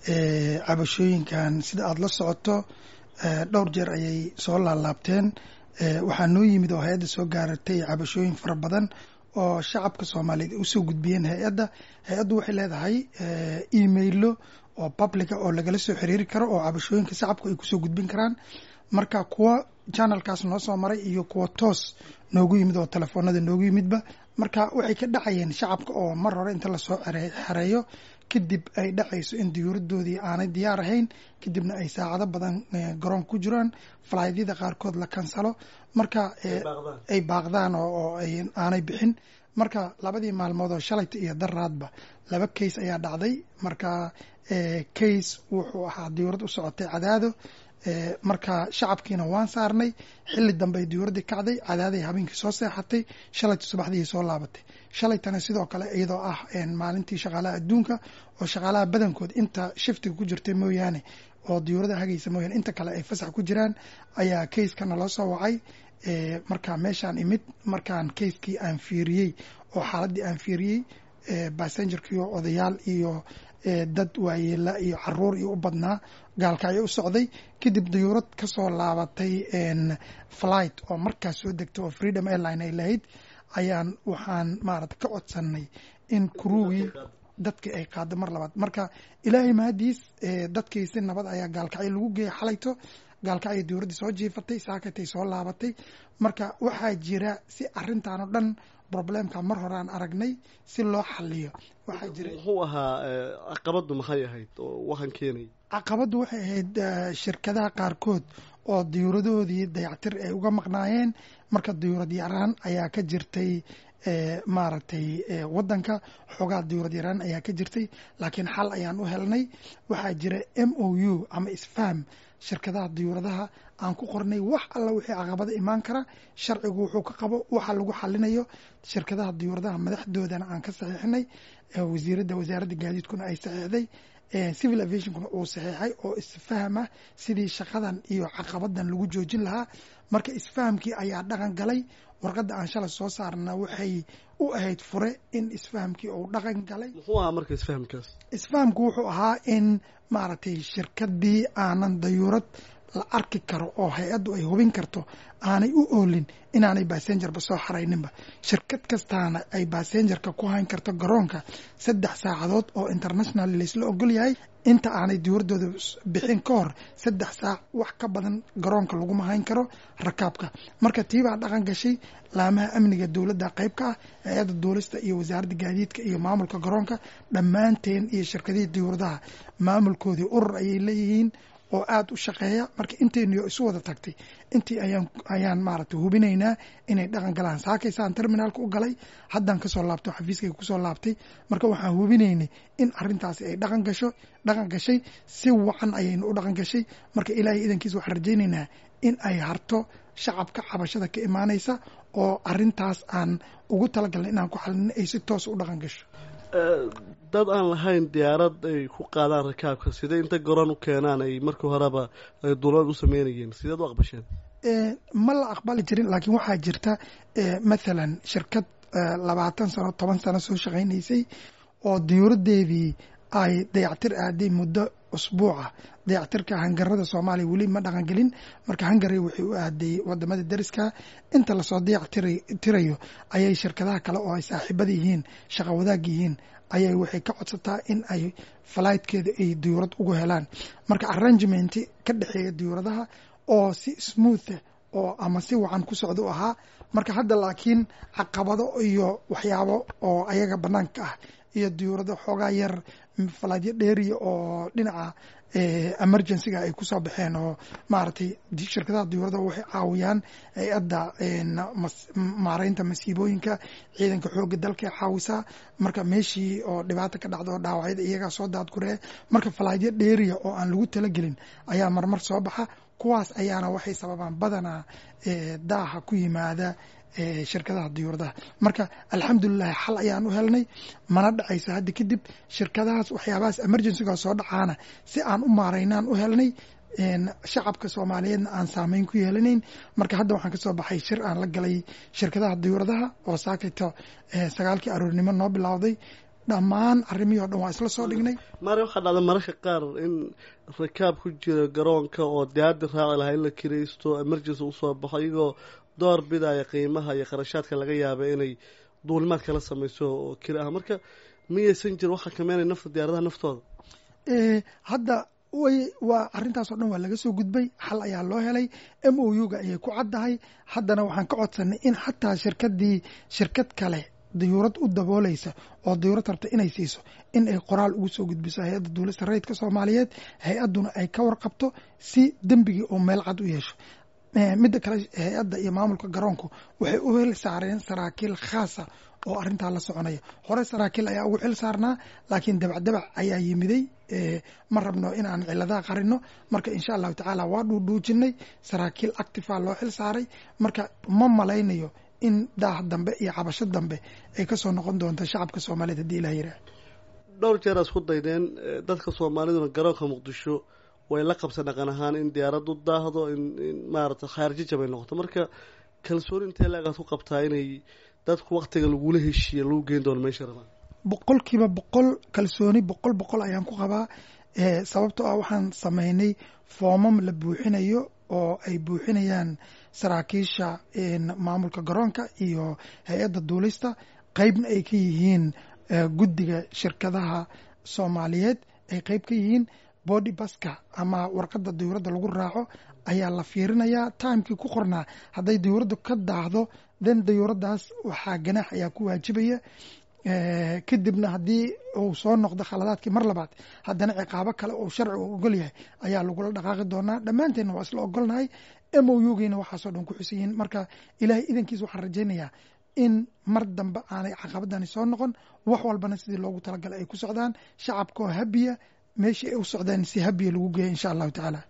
cabashooyinkan sida aada la socoto dhowr jeer ayay soo laalaabteen waxaa noo yimid oo hay-adda soo gaaratay cabashooyin fara badan oo shacabka soomaaliyeed ay usoo gudbiyeen hay-adda hay-addu waxay leedahay emailo oo publica oo lagala soo xiriiri karo oo cabashooyinka shacabku ay kusoo gudbin karaan marka kuwa channelkaas noo soo maray iyo kuwa toos noogu yimid oo telefoonada noogu yimidba marka waxay ka dhacayeen shacabka oo mar hore inta lasoo xereeyo kadib ay dhacayso in diyuuradoodii aanay diyaar ahayn kadibna ay saacado badan garoon ku jiraan falaadyada qaarkood la kansalo marka ay baaqdaan oo aanay bixin marka labadii maalmood oo shalayta iyo daraadba laba case ayaa dhacday marka case wuxuu ahaa diyuurad u socotay cadaado marka shacabkiina waan saarnay xilli dambe ay diyuuradii kacday cadaaday habeenkii soo seexatay shalayta subaxdii soo laabatay shalaytana sidoo kale iyadoo ah maalintii shaqaalaha adduunka oo shaqaalaha badankood inta shiftiga ku jirtay mooyaane oo diyuurada hagaysa mooyaane inta kale ay fasax ku jiraan ayaa kayskana loo soo wacay marka meeshaan imid markaan kayskii aan fiiriyey oo xaaladii aan fiiriyey bassengerkiiyo odayaal iyo dad waayeela iyo caruur iyo u badnaa gaalkacyo u socday kadib diyuurad ka soo laabatay flight oo markaas soo degtay oo freedom airline ay lahayd ayaan waxaan maarata ka codsanay in kuruugii dadkii ay qaado mar labaad marka ilaahay mahadiis dadkii si nabad ayaa gaalkacyo lagu geeyay xalayto gaalkacyo diyuuraddii soo jiifatay saakatay soo laabatay marka waxaa jira si arrintan oo dhan problemka mar hore aan aragnay si loo xaliyo waxaa jira muxuu ahaa caqabaddu maxay ahayd oo waxaan keenay caqabaddu waxay ahayd shirkadaha qaarkood oo diyuuradahoodii dayactir ay uga maqnaayeen marka diyuurad yaraan ayaa ka jirtay maaragtay waddanka xoogaa diyuurad yaraan ayaa ka jirtay laakiin xal ayaan u helnay waxaa jira m o u ama isfaham shirkadaha diyuuradaha aan ku qornay wax alla wixii caqabada imaan kara sharcigu wuxuu ka qabo waxa lagu xalinayo shirkadaha diyuuradaha madaxdoodana aan ka saxiixnay wasiiradda wasaaradda gaadiidkuna ay saxiixday civil aviationkuna uu saxiixay oo isfaham ah sidii shaqadan iyo caqabadan lagu joojin lahaa marka isfahamkii ayaa dhaqan galay warqadda aan shalay soo saarna waxay u ahayd fure in isfahamkii uu dhaqan galay muxuu ahaa marka isfahamkaas isfahamku wuxuu ahaa in maaragtay shirkadii aanan dayuurad la arki karo oo hay-addu ay hubin karto aanay u oolin inaanay basengerba soo xarayninba shirkad kastaana ay basengerka ku hayn karto garoonka saddex saacadood oo international laysla ogol yahay inta aanay diyuuradooda bixin ka hor saddex saac wax ka badan garoonka laguma hayn karo rakaabka marka tiibaa dhaqan gashay laamaha amniga dowladda qayb ka ah hay-adda duulista iyo wasaaradda gaadiidka iyo maamulka garoonka dhammaanteen iyo shirkadihii diyuuradaha maamulkoodii urur ayay leeyihiin oo aada u shaqeeya marka intayniyo isu wada tagtay intii ayaan ayaan maaragtay hubinaynaa inay dhaqan galaan saakaysaan terminaalka u galay haddaan kasoo laabto xafiiskayga kusoo laabtay marka waxaan hubinaynay in arrintaasi ay dhaqan gasho dhaqan gashay si wacan ayaynu u dhaqan gashay marka ilaahay idankiisa waxaan rajaynaynaa in ay harto shacabka cabashada ka imaanaysa oo arrintaas aan ugu talagalnay inaan ku xalino ay si toos u dhaqan gasho dad aan lahayn diyaarad ay ku qaadaan rakaabka sidee inta garoon u keenaan ay markii horeba ay duulad u sameynayeen sideed u aqbasheen ma la aqbali jirin laakiin waxaa jirta mathalan shirkad labaatan sano toban sano soo shaqaynaysay oo diyuuraddeedii ay dayactir aaday muddo usbuuca dayactirka hangarada soomaaliya weli ma dhaqangelin marka hangari waxay u aaday wadamada dariska inta lasoo dayactirayo ayay shirkadaha kale oo ay saaxiibada yihiin shaqa wadaag yihiin ayay waxay ka codsataa in ay flightkeeda ay diyuurad ugu helaan marka arrangement ka dhexeeya diyuuradaha oo si smootha oo ama si wacan ku socda u ahaa marka hadda laakiin caqabado iyo waxyaabo oo ayaga banaanka ah iyo diyuurado xoogaa yar falaadyo dheeriya oo dhinaca emergencyga ay kusoo baxeen oo maaragtay shirkadaha diyuurada waxay caawiyaan hay-adda maareynta masiibooyinka ciidanka xooga dalka caawisaa marka meeshii oo dhibaata ka dhacda oo dhaawacyada iyagaa soo daadguree marka falaadyo dheeriya oo aan lagu talagelin ayaa marmar soo baxa kuwaas ayaana waxay sababaan badanaa daaha ku yimaada shirkadaha diyuuradaha marka alxamdulilahi xal ayaan u helnay mana dhacayso hadda kadib shirkadahaas waxyaabahaas emergencyga soo dhacaana si aan u maaraynaan u helnay shacabka soomaaliyeedna aan saameyn ku yeelanayn marka hadda waxaan kasoo baxay shir aan la galay shirkadaha diyuuradaha oo saakayto sagaalkii aroornimo noo bilowday dhammaan arrimihii o dhan waa isla soo dhignay mare waxaa dhacda mararka qaar in rakaab ku jira garoonka oo diyaadii raaci lahaa in la kiraysto emergency usoo baxo iyagoo door bidaya qiimaha iyo kharashaadka laga yaaba inay duulimaad kala samayso oo kiri ah marka miyaysan jir waxaa kameynaya nafta diyaaradaha naftooda hadda way waa arrintaasoo dhan waa laga soo gudbay xal ayaa loo helay m o u ga ayay ku caddahay haddana waxaan ka codsanay in xataa shirkadii shirkad kale dayuurad u dabooleysa oo dayuurad rabta inay siiso in ay qoraal ugu soo gudbiso hay-adda duulista rayidka soomaaliyeed hay-adduna ay ka warqabto si dembigii oo meel cad u yeesho midda kale hay-adda iyo maamulka garoonku waxay u hel saareen saraakiil khaasa oo arrintaa la soconaya hore saraakiil ayaa ugu xil saarnaa laakiin dabacdabac ayaa yimiday ma rabno inaan ciladaha qarino marka insha allahu tacaala waa dhuudhuujinay saraakiil actifa loo xil saaray marka ma malaynayo in daah dambe iyo cabasho dambe ay kasoo noqon doonto shacabka soomaaliyeed haddii ilah yiraah dhowr jeer isku daydeen dadka soomaaliduna garoonka muqdisho way la qabsan dhaqan ahaan in diyaarad u daahdo in maarata khaarjijab ay noqoto marka kalsooni intee laagaad ku qabtaa inay dadku waktiga lagula heshiiya lagu geyn doono meesha rabaan boqol kiiba boqol kalsooni boqol boqol ayaan ku qabaa sababtoo ah waxaan sameynay foomam la buuxinayo oo ay buuxinayaan saraakiisha maamulka garoonka iyo hay-adda duulista qeybna ay ka yihiin guddiga shirkadaha soomaaliyeed ay qeyb ka yihiin body baska ama warqadda dayuuradda lagu raaco ayaa la fiirinayaa timekii ku qornaa hadday dayuuraddu ka daahdo then dayuuraddaas waxaa ganaax ayaa ku waajibaya kadibna haddii uu soo noqdo khaladaadkii mar labaad haddana ciqaabo kale oo sharci uu ogol yahay ayaa lagula dhaqaaqi doonaa dhammaanteenna waa isla ogolnahay m o u giina waxaasoo dhan ku xusan yihiin marka ilaahay idankiis waxaan rajaynayaa in mar dambe aanay caqabadani soo noqon wax walbana sidii loogu talagalay ay ku socdaan shacabkaoo habiya meeshii ay u socdaan si habiya lagu geeya insha allahu tacaala